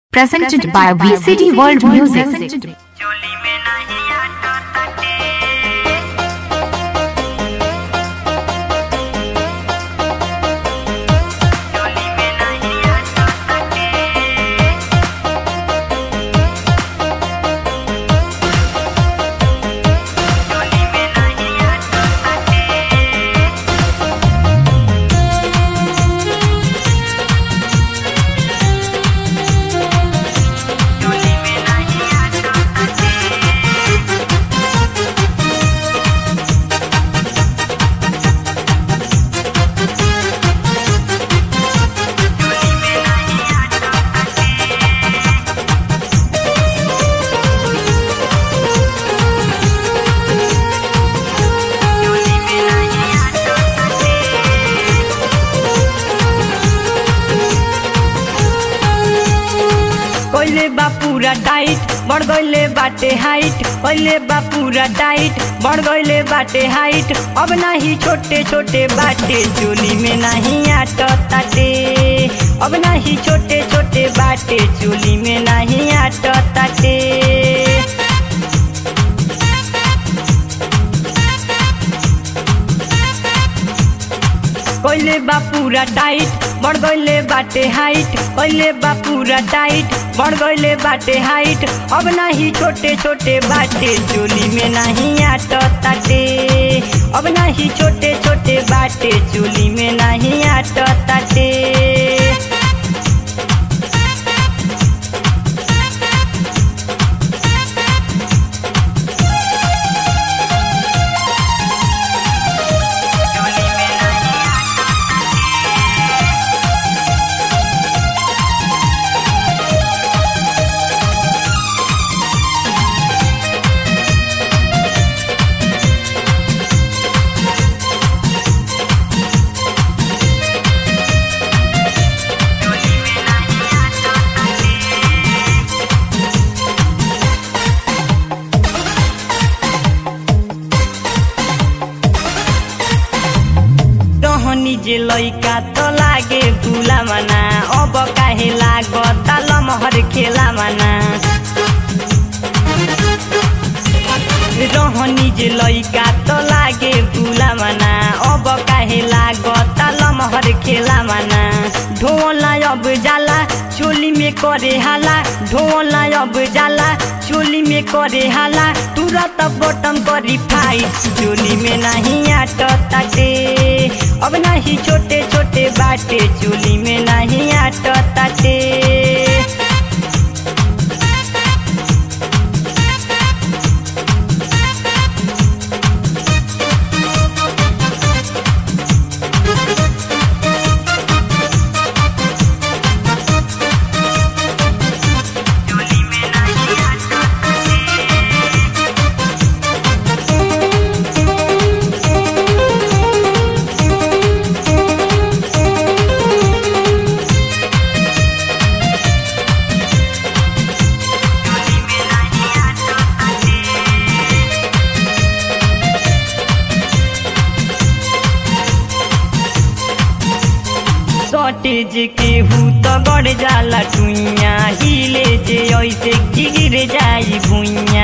presented by VCD World Music. चोली में नहीं आटा तटे चोली में नहीं आटा तटे चोली में नहीं आटा तटे चोली में नहीं आटा तटे चोली में नहीं आटा तटे चोली में नहीं आटा तटे कइले बा पूरा टाइट बढ़ गइले बाटे हाइट कइले बा पूरा टाइट बढ़ गइले बाटे हाइट अब नाही छोटे छोटे बाटे चोली में नहीं आट ताटे अब नाही छोटे छोटे बाटे चोली में नहीं आट ताटे कइले बा पूरा टाइट बढ़ गइले बाटे हाइट कइले बा पूरा टाइट बढ़ गइले बाटे हाइट अब नाही छोटे छोटे बाटे चोली में नहीं आट ताटे अब नाही छोटे छोटे बाटे चोली में नहीं आट ताटे चोली में नहीं आटा चोली में नहीं आटा तटे रहनी जे लैका त लागे भुला माना अब काहे लागता लमहर खेला माना रहनी जे लैका त लागे भुला माना अब काहे लागता लमहर खेला माना ढोला अब जाला चोली में करे हाला ढोला अब जाला चोली में करे हाला तुरंत बटम करी फाइट चोली में नहीं आट ताटे अब नहीं छोटे छोटे बाटे चोली में नहीं आट ताटे चोली में नहीं आटा तटे चोली में नहीं आटा तटे सटेज के हु त गड़ जाला टुइया हिले जे ऐसे गिर जाई भुइया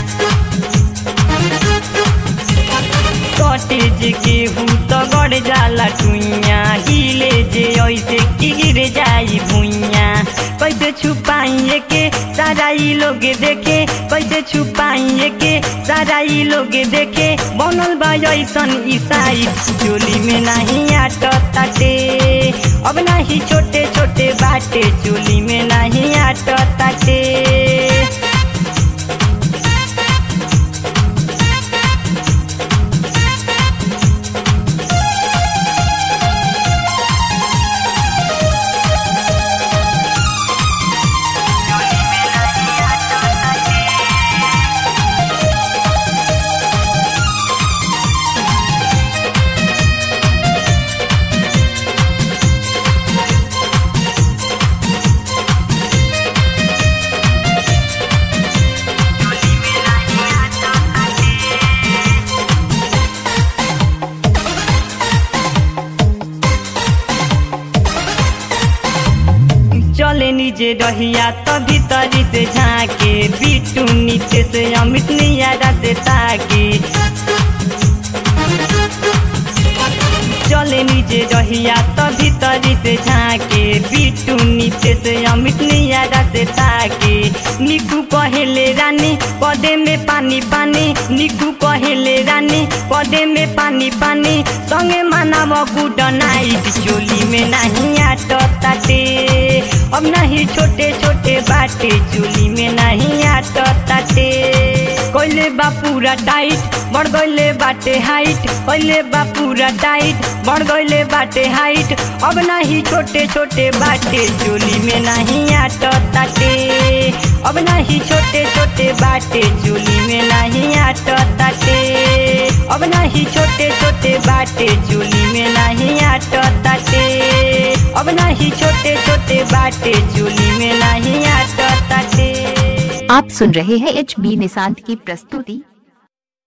सटेज के हु त गड़ जाला टुइया हिले जे ऐसे गिर जाई भुइया कैसे छुपाइए के सारा ई लोग देखे कैसे छुपाइए के सारा ई लोग देखे बनल बा ऐसन ईसाई चोली में नहीं आट ताटे अब नहीं छोटे छोटे बाटे चोली में नहीं आट ताटे चोली में नहीं आटा तटे नीचे रहिया तो भीतरी से झाके बिटू नीचे से अमित नियारा से ताके चले नीचे रहिया तो भीतरी से झाके बिटू नीचे से अमित नियारा से ताके निकू कहेले रानी पदे में पानी पानी निकू कहेले रानी पदे में पानी पानी संगे मानव गुड नाइट चोली में नहीं आट ताटे अब नहीं छोटे छोटे बाटे चोली में नहीं आट ताटे कोइले बा पूरा टाइट बढ़ गइले बाटे हाइट कोइले बा पूरा टाइट बढ़ गइले बाटे हाइट अब नहीं छोटे छोटे बाटे चोली में नहीं आट ताटे अब नहीं छोटे छोटे बाटे चोली में नहीं आट ताटे अब नहीं छोटे छोटे बाटे चोली में नहीं आट ताटे अब नहीं छोटे छोटे बाटे चोली में नहीं आट ताटे आप सुन रहे हैं एच बी निशांत की प्रस्तुति